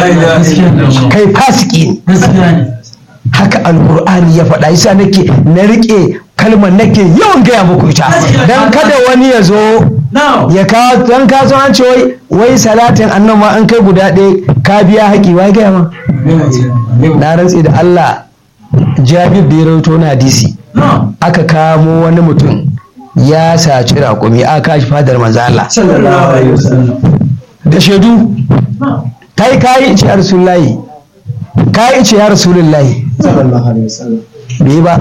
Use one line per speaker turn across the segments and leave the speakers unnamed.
kai fasiki ne haka alkur'ani ya faɗa yasa nake na riƙe kalmar nake yawan gaya muku ita dan kada wani ya zo ya kawo dan ka an ce wai wai salatin annan ma an kai guda ɗaya ka biya haƙi wai gaya ma na rantsi da Allah Jabir da ya rawaito na hadisi aka kamo wani mutum ya saci raƙumi aka kashi fadar manzo Allah da shaidu kai kayi ice ya rasulullahi kayi ice ya rasulullahi bai ba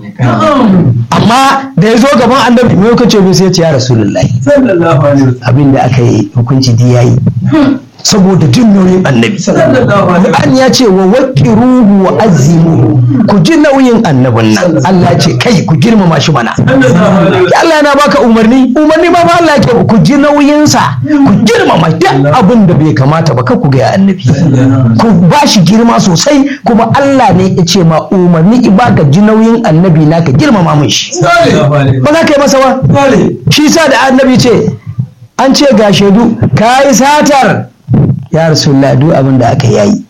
amma da ya zo gaban annabi mai kace bai sai ya ce ya rasulullahi abin da aka yi hukunci di yayi saboda jin nauyin annabi an ya ce wa waqiruhu wa azimuhu ku ji nauyin annabin nan Allah ce kai ku girmama shi mana Allah yana baka umarni umarni ba ma Allah ke ku ji nauyin sa ku girmama duk abin da bai kamata ba ku ga annabi ku ba shi girma sosai kuma Allah ne ya ce ma umarni baka ji nauyin annabi na ka girmama mun shi ba za ka yi masa ba shi sa da annabi ce an ce ga shaidu ka yi satar ya rasulullah duk abin da aka yayi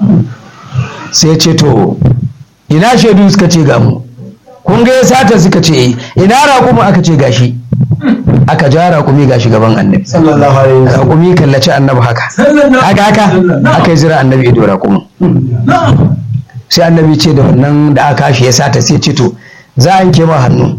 sai ce to ina shaidu suka ce ga mu kun ga ya sata suka ce ina raƙumi aka ce gashi aka ja raƙumi gashi gaban annabi raƙumi kallaci annabi haka haka haka aka yi zira annabi ido raƙumin sai annabi ce da wannan da aka shi ya sata sai ce to za a yanke ma hannu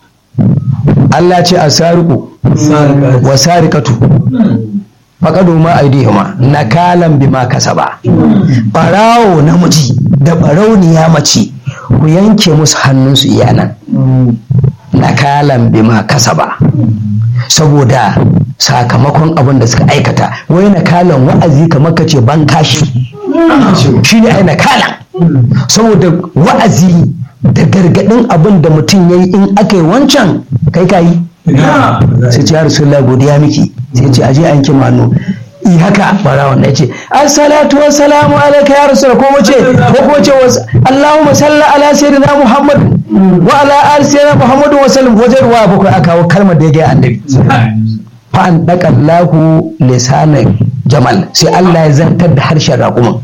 Allah ce a sariku wa sarikatu faƙado ma aidihima nakalan bima kasaba ɓarawo namiji da ɓarauniya mace ku yanke musu hannunsu iyanan nakalan bima kasaba saboda sakamakon abin da suka aikata wai nakalan wa'azi kamar ka ce ban kashi shi ne ai nakalan saboda wa'azi da gargaɗin abin da mutum ya yi in aka yi wancan kai ka yi sai ce ya rasulullah godiya miki sai ce aje an ki manu i haka bara wannan ya ce assalatu wassalamu alaika ya rasul ko mace ko ko ce allahumma salli ala sayyidina muhammad wa ala ali sayyidina muhammad wa sallam wajen ruwa bakwai aka kawo kalmar da ya ga annabi fa an daka lahu lisanan jamal sai Allah ya zantar da harshen raƙuman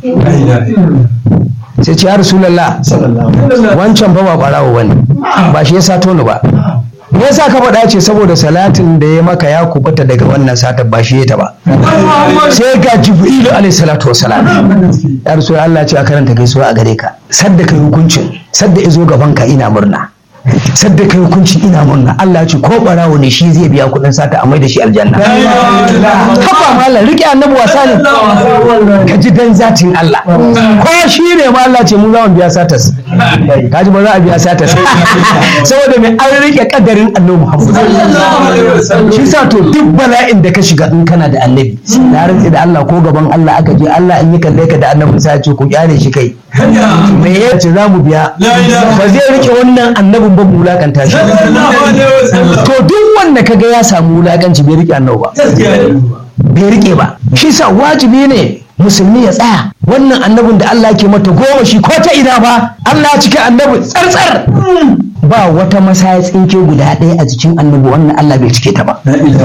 sai ce ya rasulullah wancan fa ba barawo bane ba shi ya sato ni ba me yasa ka faɗa ce saboda salatin da ya maka ya kubuta daga wannan sata ba shi ta ba sai ga jibrilu alaihi salatu wassalam ya rasu Allah ce a karanta gaisuwa a gare ka sadda kai hukuncin sadda izo gaban ka ina murna sadda kai hukuncin ina murna Allah ce ko barawo ne shi zai biya kuɗin sata a mai da shi aljanna haka malam rike annabi wasa ne ka ji dan zatin Allah ko shi ne ma Allah ce mu za mu biya satas ka ji ba za a biya satas saboda mai an rike kadarin annabi Muhammad shi sa to duk bala'in da ka shiga in kana da annabi na rantsi da Allah ko gaban Allah aka je Allah in yi kalle ka da annabi sai ce ku kyale shi kai me ya ce za mu biya ba zai rike wannan annabin ba mu wulakanta shi to duk wanda kaga ya samu wulakanci bai rike annabi ba bai rike ba shi sa wajibi ne musulmi ya tsaya wannan annabin da Allah ke mata goma shi ko ta ina ba Allah ya cika annabi tsartsar ba wata masaya tsinke guda ɗaya a jikin annabi wannan Allah bai cike ta ba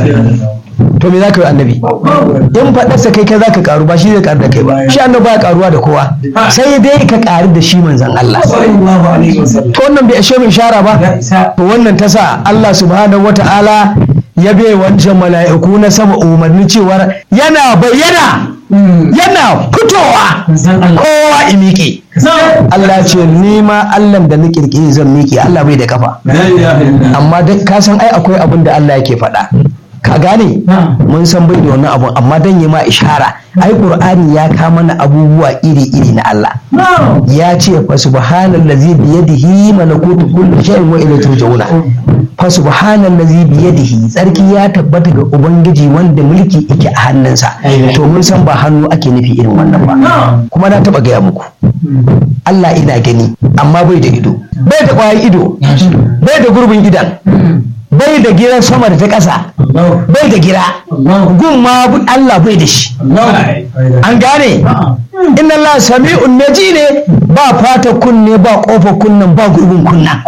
to me za ka yi annabi in faɗarsa kai kai za ka karu ba shi zai karu da kai ba shi annabi ba karuwa da kowa sai dai ka karu da shi manzan Allah to wannan bai ashe mai ishara ba to wannan ta sa Allah subhanahu wata'ala ya bai wancan mala'iku na sama umarni cewar yana bayyana yana fitowa kowa in miƙe Allah ce ni ma Allah da na kirkiri zan miƙe Allah bai da kafa amma duk ka san ai akwai abin da Allah yake faɗa ka gane mun san bai da wannan abun amma dan yi ma ishara ai qur'ani ya ka mana abubuwa iri iri na Allah ya ce fa subhanallazi bi yadihi malakutu kulli shay'in wa ilayhi turja'una fa subhanallazi bi yadihi tsarki ya tabbata ga ubangiji wanda mulki yake a hannunsa to mun san ba hannu ake nufi irin wannan ba kuma na taba gaya muku Allah ina gani amma bai da ido bai da kwayan ido bai da gurbin idan bai da giran sama da ta ƙasa bai da gira gun ma Allah bai da shi an gane inna Allah sami'un naji ne ba fata kunne ba kofa kunnan ba gurbin kunna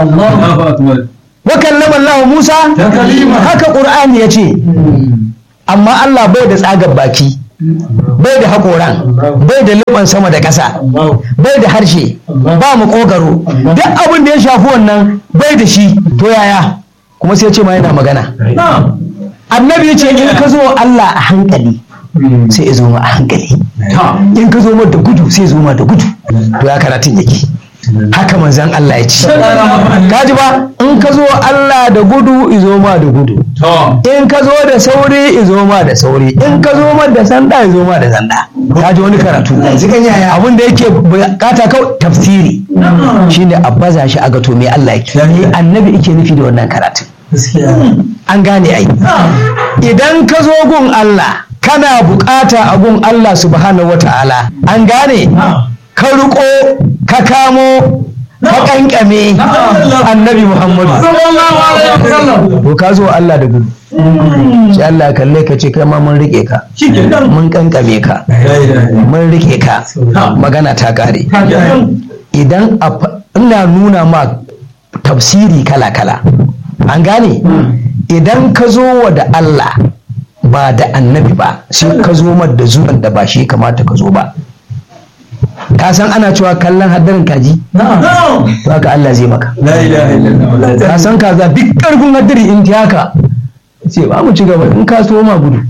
wa kallama Allah Musa haka Qur'ani yace amma Allah bai da tsagar baki bai da haƙoran bai da liban sama da ƙasa bai da harshe ba mu ƙogaro duk abin da ya shafi wannan bai da shi to yaya kuma sai ce ma yana magana annabi ya ce in ka zo Allah a hankali sai ya zo ma a hankali in ka zo ma da gudu sai ya zo ma da gudu to ya karatun yake haka manzan Allah ya ce kaji ba in ka zo Allah da gudu izo ma da gudu in ka zo da sauri izo ma da sauri in ka zo ma da sanda izo ma da sanda kaji wani karatu abin da yake bukata kawai tafsiri shine a baza shi a gato me Allah yake me annabi yake nufi da wannan karatu an gane ai idan ka zo gun Allah kana bukata a gun Allah subhanahu wata'ala an gane ka riko ka kamo ka kankame annabi muhammadu to ka zo Allah da gudu sai Allah kalle ka ce kai ma mun rike ka mun kankame ka mun rike ka magana ta kare idan ina nuna ma tafsiri kala-kala an gane idan ka zo wa da Allah ba da annabi ba sai ka zo da zuwan da ba shi kamata ka zo ba ka san ana cewa kallon haddarin kaji to haka Allah zai maka ka san kaza duk karfin haddari in ta haka ce ba mu ci gaba in ka so ma gudu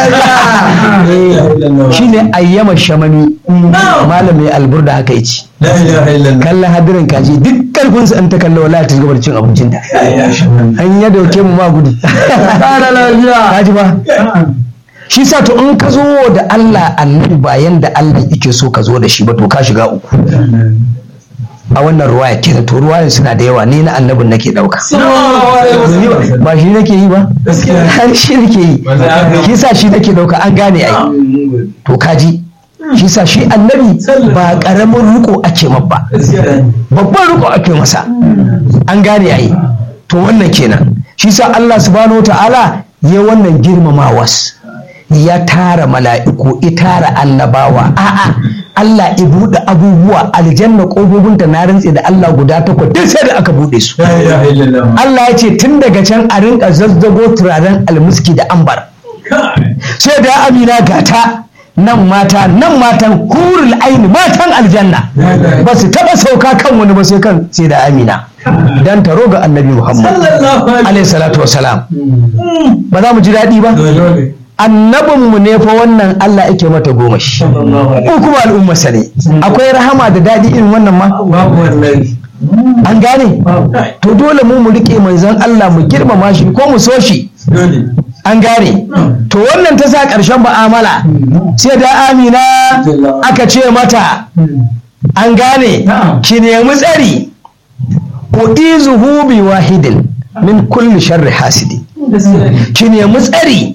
shine ayyama shamami malam mai alburda haka yace kallon hadirin kaji duk karfin sa an ta kalla wallahi ta gaba da cin abincin ta an ya dauke mu ma gudu kaji ba shi sa to in ka zo da Allah annabi bayan da Allah yake so ka zo da shi ba to ka shiga uku a wannan ruwaya kenan to ruwayan suna da yawa ni na annabin nake dauka ba shi nake yi ba har shi nake yi shi sa shi nake dauka an gane ai to kaji shi sa shi annabi ba karamin riko ake mabba babban riko ake masa an gane ai to wannan kenan shi sa Allah subhanahu ta'ala ya wannan girmamawas ya tara mala'iku ya tara annabawa a'a Allah ya buɗe abubuwa aljanna ƙofofinta na rantse da Allah guda takwas duk sai da aka buɗe su Allah ya ce tun daga can a rinka zazzago turaren almuski da ambar sai da amina gata nan mata nan matan hurul aini matan aljanna ba su taɓa sauka kan wani ba sai kan sai da amina dan taro ga annabi muhammad alaihi salatu wasalam ba za mu ji daɗi ba annabinmu ne fa wannan Allah yake mata goma shi ko kuma al'ummarsa ne akwai rahama da daɗi irin wannan ma an gane to dole mu mu riƙe manzon Allah mu girmama shi ko mu so shi an gane to wannan ta sa ƙarshen ba'amala sai da amina aka ce mata an gane ki nemi tsari uizuhu bi wahidin min kulli sharri hasidi ki nemi tsari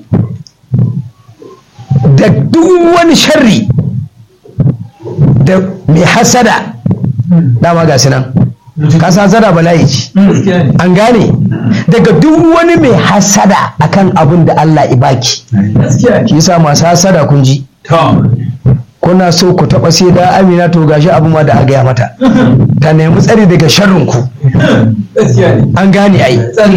da duk wani sharri da mai hasada dama ga nan kasa hasada bala'i ce an gane daga duk wani mai hasada akan abin da Allah ibaki shi yasa masu hasada kun ji kuna so ku taba sai da amina to gashi abu ma da gaya mata ta nemi tsari daga sharrin ku an gane ai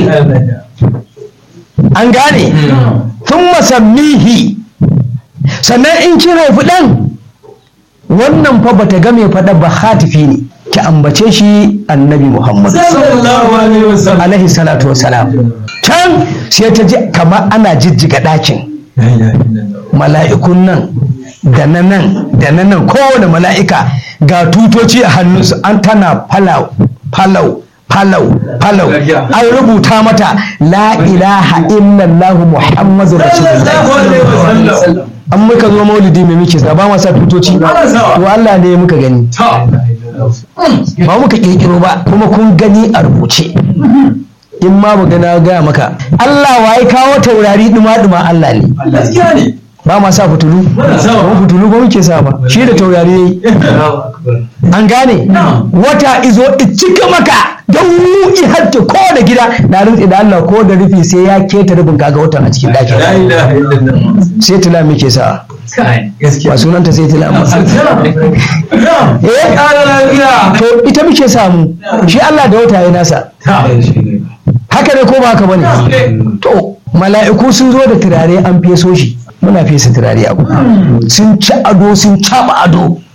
an gane tun masammihi sannan in kin haifi ɗan wannan fa bata ga mai faɗa ba hatifi ne ki ambace shi annabi muhammad alaihi salatu wasalam can sai ta ji kamar ana jijjiga ɗakin mala'ikun nan da na nan da na nan kowane mala'ika ga tutoci a hannunsu an tana falau falau falau falau an rubuta mata la ilaha illallah muhammadu rasulullah an muka zo maulidi mai muke sa ba ma sa tutoci to Allah ne muka gani ba muka kirkiro ba kuma kun gani a rubuce in ma mu gana gaya maka Allah waye kawo taurari duma duma Allah ne ba ma sa fitulu ba fitulu ba muke sa ba shi da taurari yayi an gane wata izo cika maka don mu i hatta ko da gida na rantsi da Allah ko da rufi sai ya keta rubin kaga watan a cikin dakin sai tila muke sa ba sunanta sai tila amma eh to ita muke samu shi Allah da wata ya nasa haka ne ko ba haka bane to mala'iku sun zo da turare an feso shi muna fesa turare abu sun ci ado sun caba ado